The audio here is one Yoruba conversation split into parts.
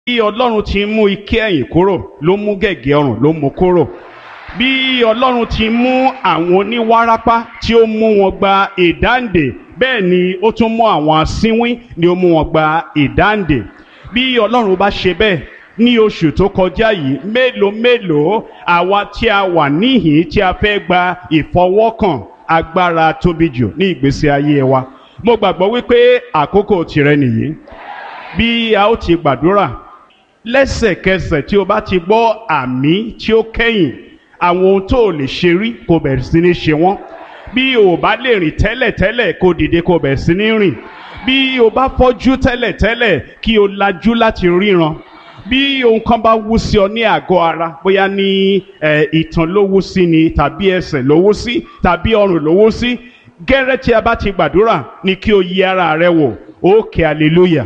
bí ọlọ́run ti mú ike ẹ̀yìn kúrò ló mú gẹ̀gẹ́ ọrùn ló mú kúrò bí ọlọ́run ti mú àwọn oníwárápá tí ó mú wọn gba ìdáǹdè bẹ́ẹ̀ ni ó tún mú àwọn asínwín ni ó mú wọn gba ìdáǹdè bí ọlọ́run bá ṣe bẹ́ẹ̀ ní oṣù tó kọjá yìí mélòó mélòó àwa tí a wà níhìn tí a fẹ́ gba ìfọwọ́kàn agbára tóbi jù ní ìgbésí ayé wa mo gbàgbọ́ wípé àkókò tìrẹ nìyí bí a ó ti gbàdúrà lẹ́sẹ̀kẹsẹ̀ tí o bá ti gbọ́ àmì tí ó kẹ́yìn àwọn ohun tó o lè ṣe rí kó bẹ̀rẹ̀ sí ní ṣe wọ́n bí o bá lè rìn tẹ́lẹ̀tẹ́lẹ̀ kó dìde kó bẹ̀rẹ̀ sí ní rìn bí o bá fọ́jú tẹ́lẹ̀tẹ́lẹ̀ kí o lajú láti ríran bí ohun kan bá wú sí ọ ní àgọ́ ara bóyá ní ìtàn ló wú sí ni tàbí ẹsẹ̀ ló wú sí tàbí ọrùn ló wú sí gẹ́rẹ́ tí a bá ti gbàdúrà ni kí o yẹ ara rẹ wò ó kẹ́ hallelujah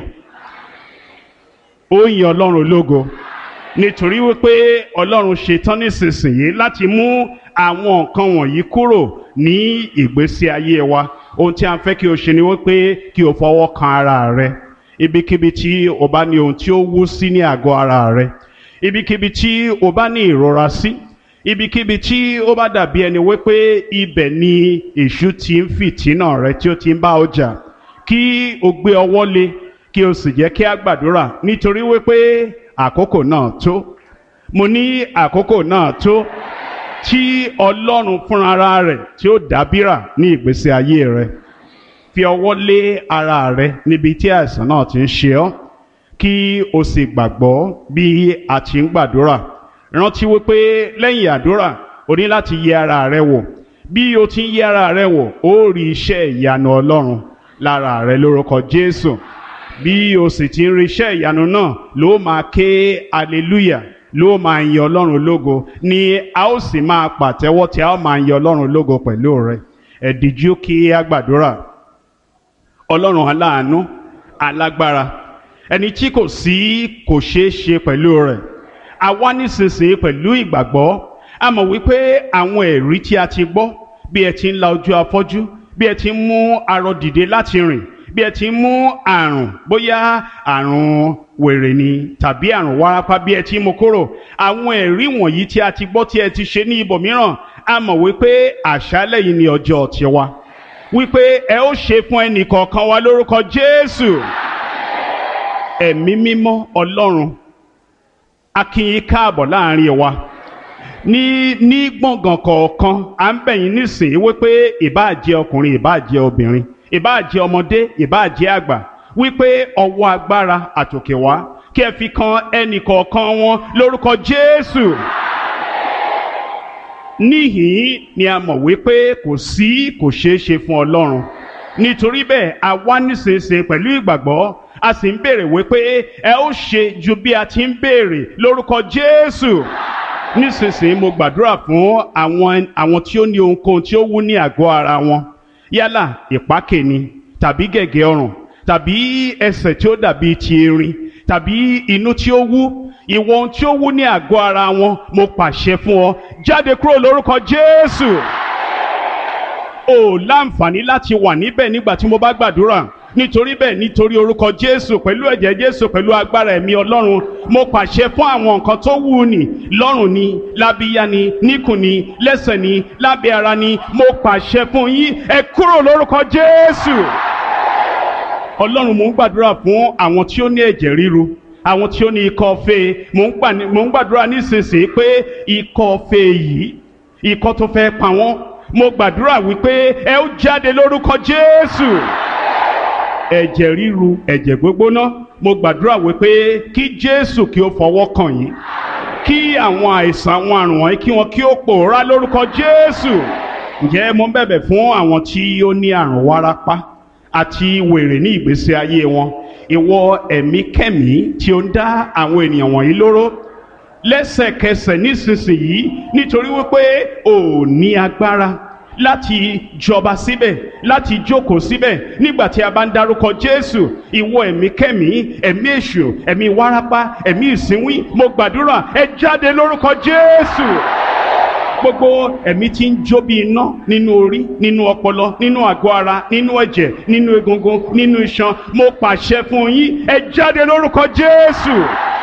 ó yin ọlọ́run lógo nítorí wípé ọlọ́run ṣetán nísinsìnyí láti mú àwọn nǹkan wọ̀nyí kúrò ní ìgbésí ayé wa ohun tí a fẹ́ kí o ṣe ni wípé kí o fọwọ́ kan ara rẹ ibikíbi tí o bá ní ohun tí ó wú sí ní àgọ́ ara rẹ ibikíbi tí o bá ní ìrora sí ibikíbi tí ó bá dàbí ẹni wípé ibẹ̀ ni èṣù ti ń fìtínà rẹ tí ó ti ń bá ọjà kí o gbé ọwọ́ lé kí o sì jẹ́ kí a gbàdúrà nítorí wípé àkókò náà tó mo ní àkókò náà tó tí ọlọ́run fúnra rẹ̀ tí ó dábìrà ní ìgbésí ayé rẹ fi ọwọ́ lé ara rẹ níbi tí àìsàn náà ti ń ṣe ọ́ kí o sì gbàgbọ́ bí a ti ń gbàdúrà rántí wípé lẹ́yìn àdúrà o ní láti yẹ ara rẹ wò bí o ti ń yẹ ara rẹ wò ó rí iṣẹ́ ìyanu ọlọ́run lára rẹ lórúkọ Jésù bí o sì ti ń rí iṣẹ́ ìyanu náà ló máa ké hallelujah ló máa yin ọlọ́run lógo ni a ó sì máa pàtẹ́wọ́ tí a ó máa yin ọlọ́run lógo pẹ̀lú rẹ ẹ díjú kí a gbàdúrà ọlọ́run aláàánú alágbára ẹni tí kò sí kò ṣeé ṣe pẹ̀lú rẹ̀ a wá nísinsìnyí pẹ̀lú ìgbàgbọ́ a mọ̀ wípé àwọn ẹ̀rí tí a ti gbọ́ bí ẹ ti ń la ojú afọ́jú bí ẹ ti ń mú arọ dìde láti rìn bí ẹ ti ń mú àrùn bóyá àrùn wèrè ni tàbí àrùn wárápá bí ẹ ti ń mú kúrò àwọn ẹ̀rí wọ̀nyí tí a ti gbọ́ tí ẹ ti ṣe ní ibòmíràn a mọ̀ wípé àṣálẹ̀ yìí ni ọjọ́ tiwa wípé ẹ ó ṣe fún ẹnì kọ̀ọ̀kan wa lórúkọ Jésù ẹ̀mí mímọ́ Ọlọ́run a kí yín káàbọ̀ láàrin wa ní ní gbọ̀ngàn kọ̀ọ̀kan à ń bẹ̀ yín nísìnyí wípé ìbáà jẹ́ ọkùnrin ìbáà jẹ́ obìnrin ìbáà jẹ́ ọmọdé ìbáà jẹ́ àgbà wípé ọwọ́ agbára àtòkè wá kí ẹ fi kan ẹnì kọ̀ọ̀kan wọn lórúkọ Jésù níhìn ni a mọ̀ wípé kò sí kò ṣeé ṣe fún Ọlọ́run nítorí bẹ́ẹ̀ a wá nísinsìnyí pẹ̀lú ìgbàgbọ́ a sì ń béèrè wípé ẹ ó ṣe ju bí a ti ń béèrè lórúkọ Jésù nísinsìnyí mo gbàdúrà fún àwọn àwọn tí ó ní ohunkóhun tí ó wú ní àgọ́ ara wọn yálà ìpákè ni tàbí gẹ̀gẹ́ ọrùn tàbí ẹsẹ̀ tí ó dàbí ti erin tàbí inú tí ó wú ìwọ ohun tí ó wú ní àgọ́ ara wọn mo pàṣẹ fún ọ jáde kúrò lórúkọ Jésù o láǹfààní láti wà níbẹ̀ nígbà tí mo bá gbàdúrà nítorí bẹ́ẹ̀ nítorí orúkọ Jésù pẹ̀lú ẹ̀jẹ̀ Jésù pẹ̀lú agbára ẹ̀mí Ọlọ́run mo pàṣẹ fún àwọn nǹkan tó wù ní lọ́rùn ni lábíyá ni níkùn ni lẹ́sẹ̀ ni lábẹ́ ara ni mo pàṣẹ fún yín ẹ kúrò lórúkọ Jésù Ọlọ́run mò ń gbàdúrà fún àwọn tí ó ní ẹ̀jẹ̀ ríru àwọn tí ó ní ikọ́ fèé mò ń gbàdúrà nísinsìnyí pé ikọ́ fèé yìí ikọ́ tó fẹ́ pa wọ́n mo gbàdúrà wípé ẹ ó jáde lórúkọ Jésù ẹ̀jẹ̀ ríru ẹ̀jẹ̀ gbógbóná mo gbàdúrà wípé kí Jésù kí ó fọwọ́ kàn yín kí àwọn àìsàn àwọn àrùn wọ̀nyí kí wọn kí ó pòórá lórúkọ Jésù ǹjẹ́ mo ń bẹ̀bẹ̀ fún àwọn tí ó ní àrùn wárápá àti wèrè ní ìgbésí ayé wọn ìwọ ẹ̀mí kẹ́mí tí ó ń dá àwọn ènìyàn wọ̀nyí lóró lẹ́sẹ̀kẹsẹ̀ nísinsìnyí nítorí wípé ò ní agbára láti jọba síbẹ̀ láti jókòó síbẹ̀ nígbà tí a bá ń dárúkọ Jésù ìwọ ẹ̀mí kẹ́mí ẹ̀mí èṣù ẹ̀mí wárápá ẹ̀mí ìsínwín mo gbàdúrà ẹ jáde lórúkọ Jésù gbogbo ẹ̀mí tí ń jó bí iná nínú orí nínú ọpọlọ nínú àgọ́ ara nínú ẹ̀jẹ̀ nínú egungun nínú iṣan mo pàṣẹ fún yín ẹ jáde lórúkọ Jésù